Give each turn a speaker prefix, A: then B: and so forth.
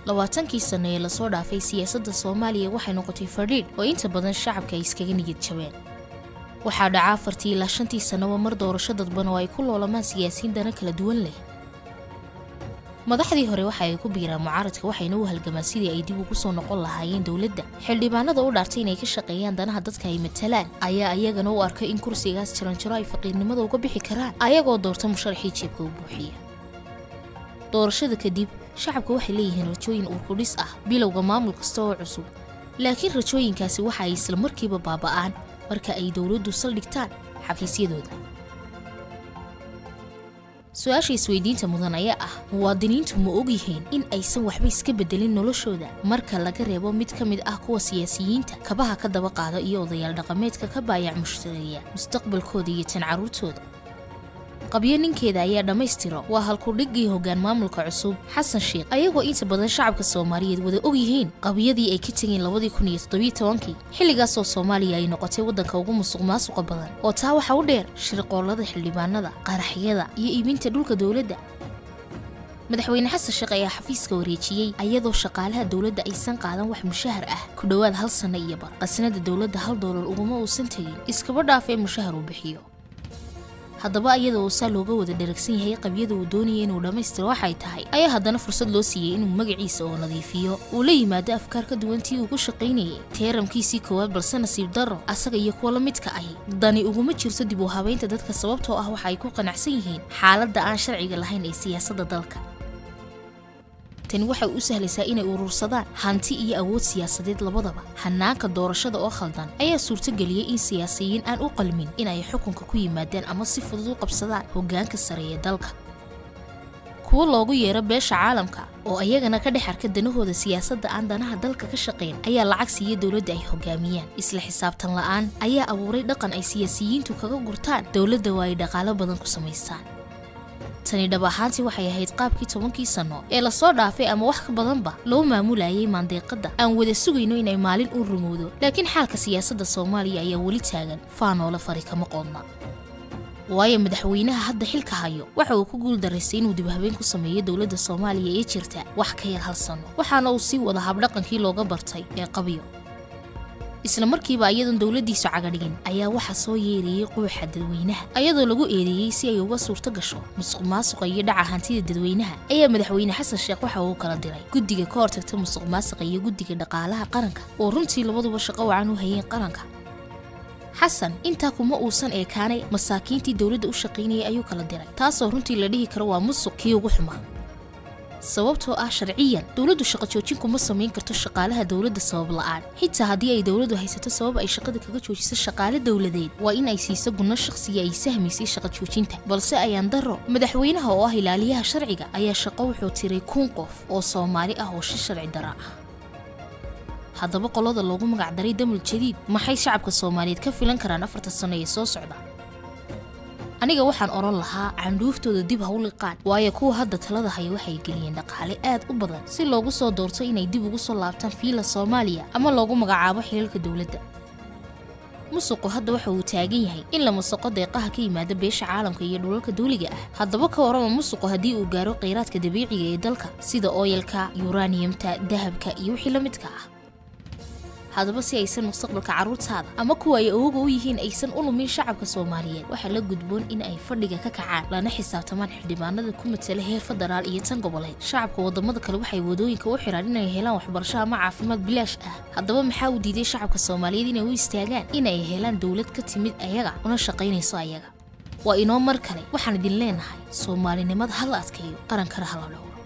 A: labaatankii sanno ee lasoo dhaafay siyaasadda soomaaliya waxay noqotay fadhiidh oo inta badan shacabka ay iskaga niyad jabeen waxaa dhaca afartii ilaa shantii sannaba mar doorasho dadban oo ay ku loolamaan siyaasiyiin dana kala duwan leh madaxdii hore waxa ay ku biiraan mucaaradka waxayna u halgamaan sidii ay dib ugu soo noqon lahaayeen dowladda xildhibaanada u dhaartay inay ka shaqeeyaan danaha dadka ay matalaan ayaa iyagana u arkay in kursigaas jaranjaro ay faqiirnimada uga bixi karaan ayagoo doorta musharaxii jeebka u buuxiya doorashada kadib shacabka waxay leeyihiin rajooyin uurkudhis ah bilowga maamul kasta oo cusub laakiin rajooyinkaasi waxa ay isla markiiba baaba'aan marka ay dowladdu saldhigtaan xafiisyadooda su-aasha isweydiinta mudan ayaa ah muwaadiniintu ma ogyihiin in aysan waxba iska bedelin noloshooda marka laga reebo mid ka mid ah kuwa siyaasiyiinta kabaha ka daba qaada iyo odayaal dhaqameedka ka baayac mushtareeya mustaqbalkooda iyo tan carruurtooda qabyo ninkeeda ayaa dhammaystiro waa halkudhiggii hoggaan maamulka cusub xasan sheekh ayagoo inta badan shacabka soomaaliyeed wada og yihiin qabyadii ay ka tegeen labadii kun iyo toddobiyo tobankii xilligaasoo soomaaliya ay noqotay waddanka ugu musuq maasuqa badan oo taa waxa u dheer shirqoollada xildhibaanada qaraxyada iyo iibinta dhulka dowladda madaxweyne xasan sheekh ayaa xafiiska wareejiyey ayadoo shaqaalaha dowladda aysan qaadan wax mushahar ah ku dhowaad hal sanno iyo bar qasnada dowladda hal doolar uguma uusan tegin iskaba dhaaf ee mushahar uu bixiyo haddaba iyada oo saa looga wada dharagsan yahay qabyada uu doonaya inuu dhammaystiro waxay tahay ayaa haddana fursad loo siiyey inuu magaciisa oo nadiifiyo uu la yimaado afkaar ka duwan tii uu ku shaqaynayay teeramkiisii koowaad balse nasiib darro asaga iyo kuwa la midka ahi dani uguma jirto dib u habaynta dadka sababtoo ah waxa ay ku qanacsan yihiin xaaladda aan sharciga lahayn ee siyaasadda dalka tani waxay u sahlaysaa inay urursadaan hanti iyo awood siyaasadeed labadaba hanaanka doorashada oo khaldan ayaa suurtogeliyey in siyaasiyiin aan u qalmin in ay xukunka ku yimaadaan ama si fudud u qabsadaan hoggaanka sare ee dalka kuwo loogu yeero beesha caalamka oo ayagana ka dhex arka danahooda siyaasadda aan danaha dalka ka shaqayn ayaa lacag siiya dowladda ay hogaamiyaan isla xisaabtan la'aan ayaa abuuray dhaqan ay siyaasiyiintu kaga gurtaan dowladda waa ay dhaqaalo badan ku samaystaan tani dhab ahaantii waxay ahayd qaabkii tobankii sanno ee lasoo dhaafay ama wax ka badanba loo maamulayay maandeeqadda aan wada sugayno inay maalin u rumowdo laakiin xaalka siyaasadda soomaaliya ayaa weli taagan faanoola fari kama qoodna waayo madaxweynaha hadda xilka hayo waxa uu ku guul daraystay inuu dibhabeen ku sameeyo dowladda soomaaliya ee jirta wax ka yar hal sanno waxaana uu sii wada habdhaqankii looga bartay ee qabyo isla markiiba iyadoon dowladdiisu cagadhigin ayaa waxaa soo yeerayey quuxa dadweynaha ayadoo lagu eedeeyey si ay uga suurto gasho musuq maasuqa iyo dhaca hantida dadweynaha ayaa madaxweyne xasan sheekh waxa uu kala diray guddiga ka hortagta musuq maasuqa iyo guddiga dhaqaalaha qaranka oo runtii labaduba shaqo wacan u hayeen qaranka xasan intaa kuma uusan eekaanay masaakiintii dowladda u shaqaynayay ayuu kala diray taasoo runtii la dhihi karo waa musuq kii ugu xumaa sababtoo ah sharciyan dowladdu shaqo joojin kuma samayn karto shaqaalaha dowladda sabab la'aan xitaa haddii ay dowladdu haysato sabab ay shaqada kaga joojiso shaqaale dowladeed waa in ay siiso gunno shaqsiga ay sahmaysay shaqo joojinta balse ayaan darro madaxweynaha oo ah ilaaliyaha sharciga ayaa shaqo wuxuu tiray kun qof oo soomaali ah oo shi sharci dara ah haddaba qolada loogu magacdaray damul jadiid maxay shacabka soomaaliyeed ka filan karaan afarta sanno ee soo socda aniga waxaan odhan lahaa candhuuftooda dib ha u liqaan waayo kuwa hadda talada haya waxay geliyeen dhaqaale aad u badan si loogu soo doorto inay dib ugu soo laabtaan fiila soomaaliya ama loogu magacaabo xilalka dowladda musuqu hadda waxa uu taagan yahay in la musuqo deeqaha ka yimaada beesha caalamka iyo dhulalka dawliga ah haddaba ka warrama musuqu haddii uu gaaro kheyraadka dabiiciga ee dalka sida ooyalka yuraniyamta dahabka iyo wixii la midka ah haddaba si aysan mustaqbalka carruurtaada ama kuwa ay awoga u yihiin aysan u lumin shacabka soomaaliyeed waxaa la gudboon in ay fadhiga ka kacaan lana xisaabtamaan xildhibaanada ku matala heer federaal iyo tan goboleed shacabka wadamada kale waxay wadooyinka u xidhaan inay helaan waxbarasho ama caafimaad bilaash ah haddaba maxaa uu diiday shacabka soomaaliyeed inay u istaagaan inay helaan dowlad ka timid ayaga una shaqaynayso ayaga waa inoo mar kale waxaan idin leenahay soomaalinimada hala adkeeyo qarankana hala dhowro